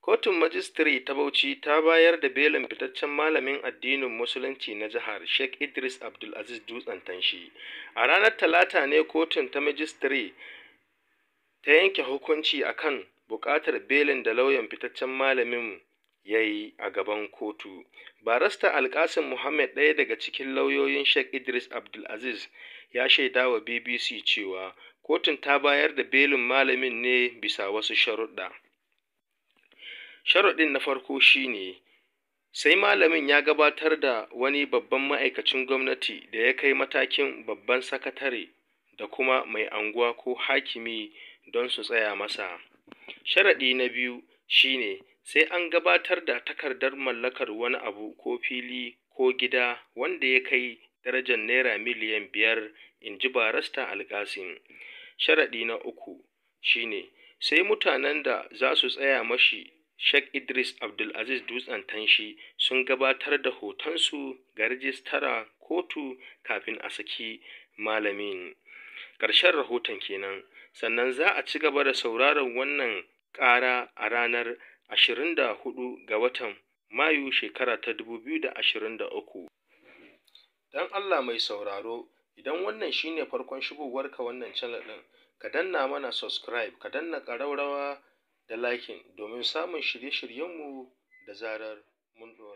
Kotun Majistare ta Bauchi ta bayar da belin fitaccen malamin addinin Musulunci na jihar, Sheikh Idris Abdulaziz Dutsen Tanshi. A ranar Talata ne kotun ta Majistare ta yanke hukunci a kan buƙatar belin da lauyan fitaccen malamin ya yi a gaban kotu. Barista Alƙasim Muhammad, ɗaya daga cikin lauyoyin Sheikh Idris Abdulaziz, ya shaida wa BBC cewa kotun ta bayar da belin malamin ne bisa wasu sharuɗa. Sharaɗin na farko shi ne, sai malamin ya gabatar da wani babban ma'aikacin gwamnati da ya kai matakin babban sakatare da kuma mai anguwa ko hakimi don su tsaya masa. Sharaɗi na biyu shi ne, sai an gabatar da takardar mallakar wani abu ko fili ko gida wanda ya kai darajar Naira miliyan biyar, in ji Barista Alƙasim. Sharaɗi na uku shi ne, sai mutanen da za su tsaya mashi Sheikh Idris Abdulaziz Dutsen Tanshi sun gabatar da hotonsu ga rijistara kotu kafin a saki malamin. Ƙarshen rahoton kenan. Sannan za a ci gaba da sauraron wannan ƙara a ranar 24 ga watan Mayu shekara ta 2023. Don Allah mai sauraro, idan wannan shi ne farkon shigowarka wannan channel ɗin, ka danna mana subscribe, ka danna ƙararrawa da liking domin samun shirye-shiryenmu da zarar mun ɗora.